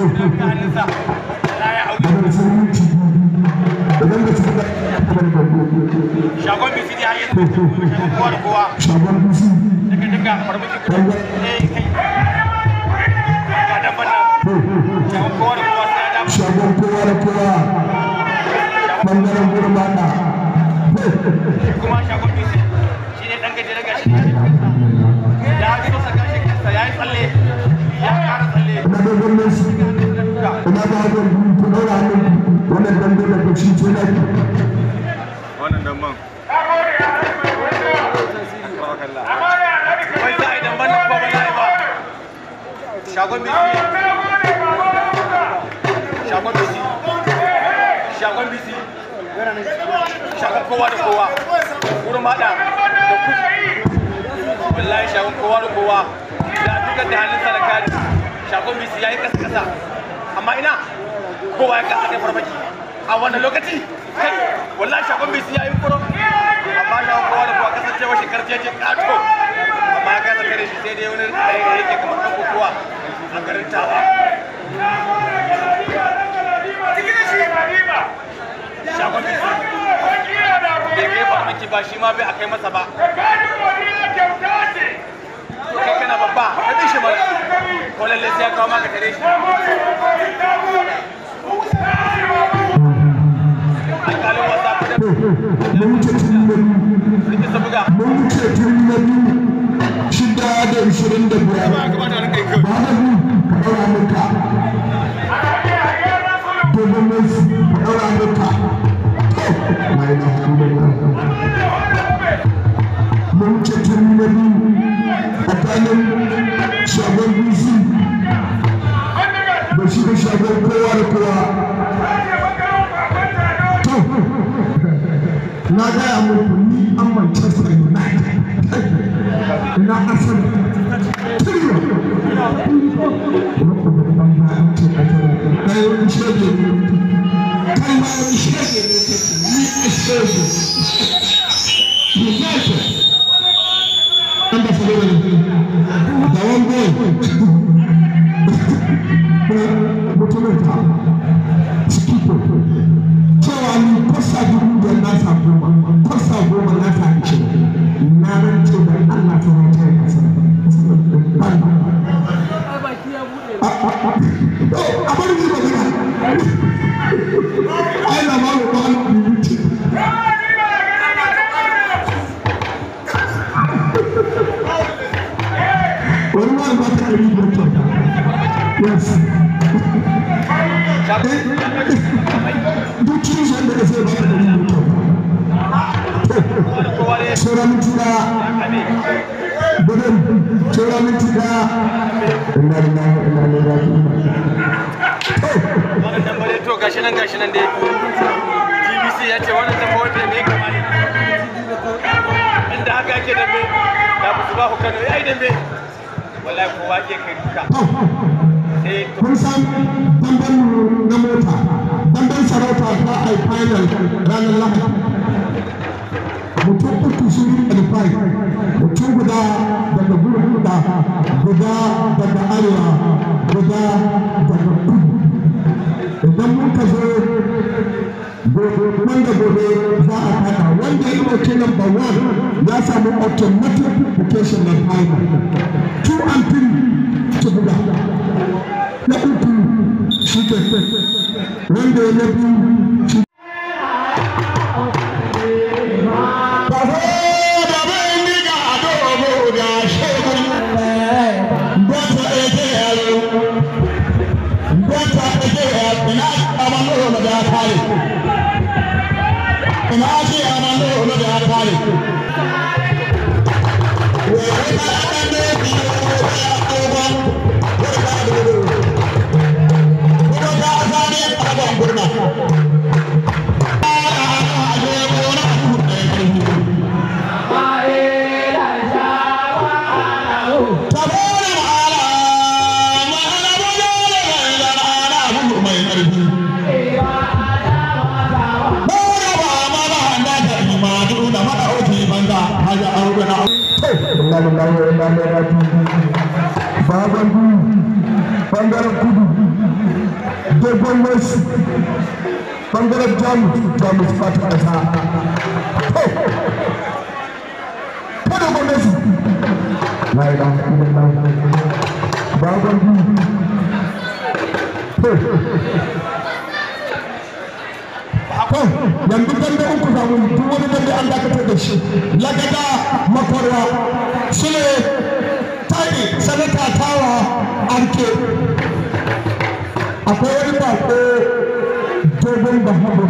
da hannunsa Allah ya auki daga musulunci idan da su da shagon bisi ne har yanzu shagon kowa da kowa shagon bisi daga daga farmaki kuma eh kai ga dabban nan shagon kowa da kowa sai ya dafa shagon kowa da kowa bangaren gurbata kuma shagon bisi shi ne ɗan gajere gashi ya fito saka shi kansa ya yi tsalle ya ƙara tsalle ina da gwamnan su ina da hakan ku daura hannun wannan dambe da kashi ce na ki wannan damban wai za a yi damban nan ba ba za a yi ba shagon bisi shagon bisi shagon bisi shagon kowa da kowa wurin maɗa da kudu wallahi shagon kowa da kowa ya dukkan da hannunsa da kari shagon bisi ya yi kasa kasa amma ina kowa ya kasa kai farmaki a wannan lokaci kai wallahi shagon bisi ya yi kuro amma shagon kowa da kowa kasancewa shi karjeje kato amma ya kasa kare shi sai dai wani ɗaya da yake kamar ɗan kokowa a garin tawa shagon bisi bai kai farmaki ba shi ma bai a kai masa ba to kai kana babba ka bi shi mana ko lalle sai ya kawo maka tare shi alƙalin wasa fitar mun wuce tun da rike sa buga mun wuce tun da shida da ishirin da biyar ba da mu ka daura muka dogon mai ka daura muka la ilaha illallah mun wuce tun da tsakanin shagon bisi da shi da shagon kowa da kowa to na gaya muku ni an Manchester United ina Arsenal tiriyo kai wani shege ne kai ma wani shege ne ni a shege United wanda fara da da wani boy mutumin ta skipper cewa ni kwasa dubu da nasa goma kwasa goma nasa ashirin na rance da Allah ta rance ya kasa ban a bari ni magana ai na ma ba ba bibi wani ma ba ta ɗari biyar kyauta yes duk cikin shi da zai ba ta ɗari biyar kyauta kowa ne sauran minti ɗaya gudun sauran minti ɗaya inna lillahi wa inna ilaihi raji'un wannan dambare to gashi nan gashi nan dai GBC ya ce wannan dambare da me kama ne inda haka yake dambe da ba su ba ku Kano yayi dambe wallahi kowa ke kai duka sai to kun san damben na mota damben sarauta za a yi final ranar lahadi mutum uku sun yi qualify mutum guda daga gurin guda guda daga arewa guda daga kudu idan muka zo wanda gobe za a fada wanda ya ɗauki number one ya samu automatic application na final two and three su buga na uku shi ke wanda ya na biyu shi Ina ce a nan da wani da ya kare. Wai ta ɗan da ya biyo ya ƙoban wata da wuri. Kuma ta zane a ban gurna. inna lillahi wa inna ilaihi raji'un baban du bangaren kudu dogon wasu bangaren jamus jamus fata ƙasa ko dogon wasu la ilaha illallah bagon yanzu dambe uku zamu duk wani dambe an dakatar da shi lagada makwarwa su ne tari sanata tawa arke akwai wani bako dogon bahabar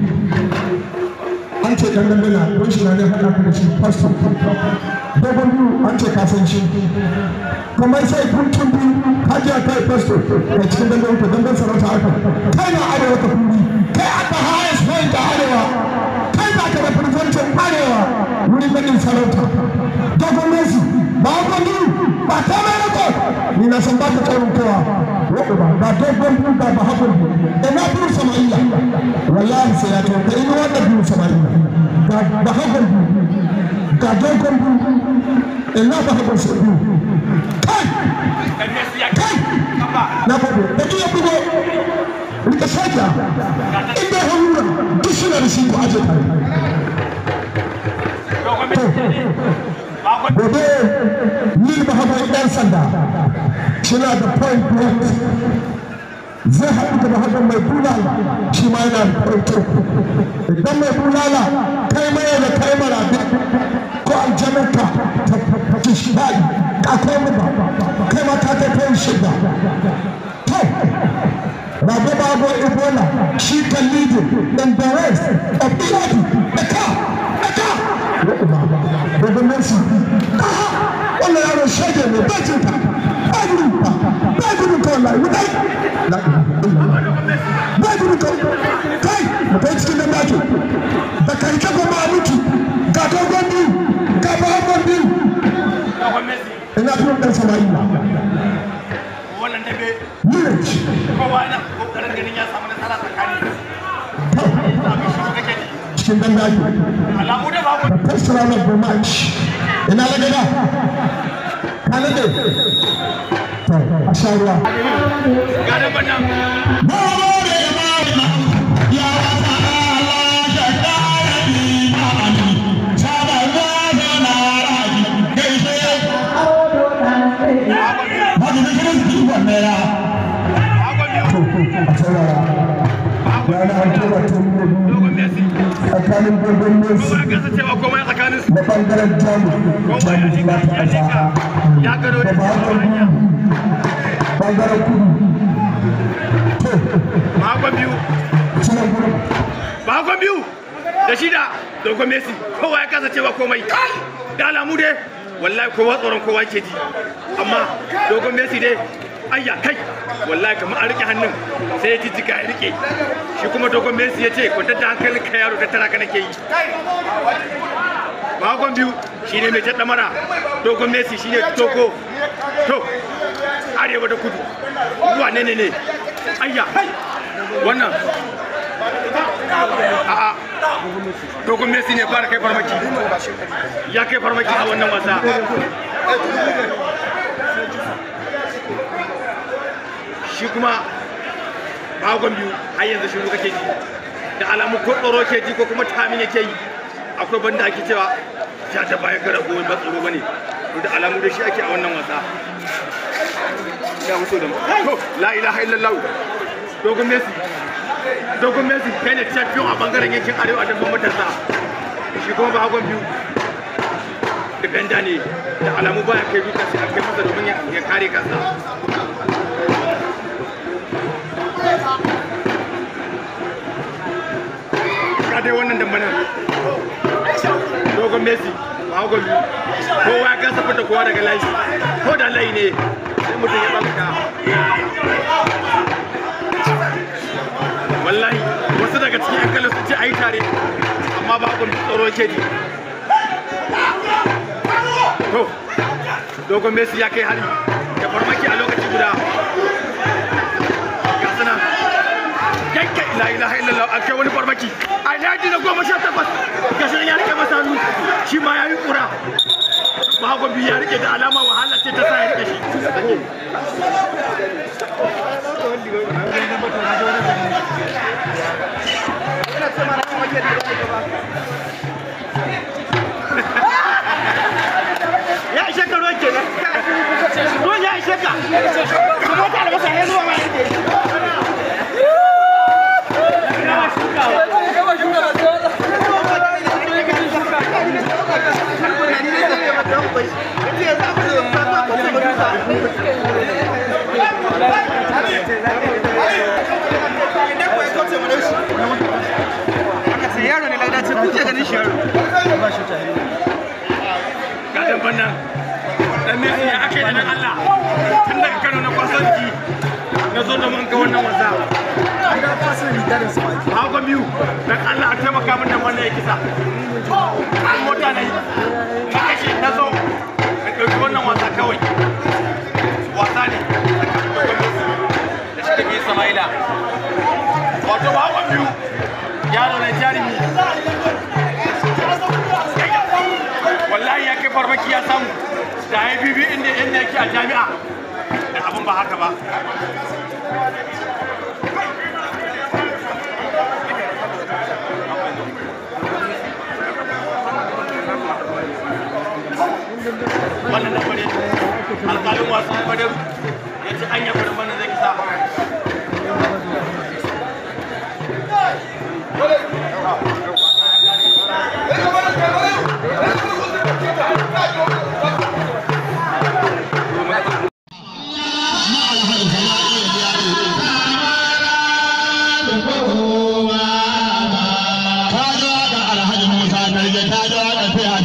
an ce dan dambe na don shi na ne haɗa da shi pastor dogon biyu an ce kasan shi kamar sai kuntun biyu hajiya kai pastor kai cikin dambe uku damben sarauta aka kai na arewa ta kuri kai aka highest point a arewa kai za ka representin arewa wurin ganin sarauta dogon messi ba haka ni ba ta mai rako ni na san ba ka tsarin kowa wadda ba ga dogon biyu ga ba haka biyu da na biyu sama'ila wallahi sai ya to ka ina wanda biyu sama'ila ga ba haka biyu ga dogon biyu ina ba haka sai biyu kai kai na gode da iya bugo rika soja inda ya hannuna duk suna da shi ko aje tare gobe ni ba haɓar ɗan sanda suna da point blank zai haɗu da haɗar mai bulala shi ma yana da point idan mai bulala kai mai da kai mara ko aljanarka ta kishiyai ka kai mu ba kai ma ka kai kai shida to Baba Babo Ebola, she can lead in the rest of the body. Eka, Eka. Baba Mercy. Aha, wala yaro shege ne ba jinta. Ba jinta. Ba jinta wallahi. Wudai. Ba jinta. Kai, mu kai cikin nan dake. Da kai ka goma mutu. Ga dogon biyu. Ga babban biyu. Ina fiye ɗan Sama'ila. wannan dabe Village. kowa yana kokarin ganin ya samu nasara tsakani abin shi kake ji Cikin dan dake. alamu da babu the first round of the match. Ina da gada. Kanade. To, a sha ruwa. ga da bannan bagon biyu A saurara. Rana an tura tun da biyu dogon messi tsakanin dogon Messi kowa gasa cewa komai tsakanin su da bangaren Jamus. kowa ya Jamus shiga ba ta ya shiga ƙasa. ya gano Da da bahagon biyu. Bangaren kudu. To, bagon biyu suna gurin. bagon biyu da shida dogon messi kowa ya kasa cewa komai da alamu dai wallahi kowa tsoron kowa ke ji amma dogon messi dai ayya kai wallahi kamar an rike hannun sai ya jijjiga ya rike shi kuma dogon messi ya ce kwantar da hankalin ka yaro da tara ka nake yi bagon biyu shine mai jaɗa mara dogon messi shine toko to arewa da kudu wane ne ne ayya wannan a'a dogon messi ne fara kai farmaki ya kai farmaki a wannan wasa shi kuma bagon biyu har yanzu shiru kake ji da alamu ko tsoro ke ji ko kuma tamin yake yi akwai banda ake cewa ja ta baya gara gobe ba tsoro bane to da alamu da shi ake a wannan wasa ya wuce da to la ilaha illallah dogon messi dogon messi kai ne champion a bangaren yankin arewa da matasa shi kuma ba hagon biyu defender ne da alamu baya kai duka sai an kai masa domin ya ya kare kansa ga dai wannan dambana dogon messi ba hagon biyu kowa ya kasa fita kowa daga layi ko da layi ne sai mutum ya tsamaka wallahi wasu daga cikin yan kallon sun ce a yi tare amma ba abin tsoro ke ji to dogon messi ya kai hari da farmaki a lokaci guda ga suna yanke ila ilaha illallah an kai wani farmaki a yaji na goma sha takwas ga shi ya rike masa hannu shi ma ya yi kura bahagon biyu ya rike da alama wahala ce ta sa ya rike shi ya ishe ka ruwan kenan ruwan ya ishe ka kuma ta albasa ya zuwa ma yake yaro ne lagdace kuke ganin shi yaro gadan bannan dan ne ya ake da nan Allah tun daga Kano na kwasanci na zo da mun ga wannan wasa ina fasa riga da sama hawa biyu dan Allah a taimaka min da wannan ya kisa an mota ne na kashe na zo na ɗauki wannan wasa kawai wasa ne da shi da ke Sama'ila wato ba hawa biyu yaro na jarumi wallahi ya kai farmaki ya samu da ya bibi inda inda yake a jami'a da abin ba haka ba wannan da kwade alƙalin wasan kwadar ya ci anya kwadar wannan zai kisa ta zo da alhaji musa na ta zo da fiya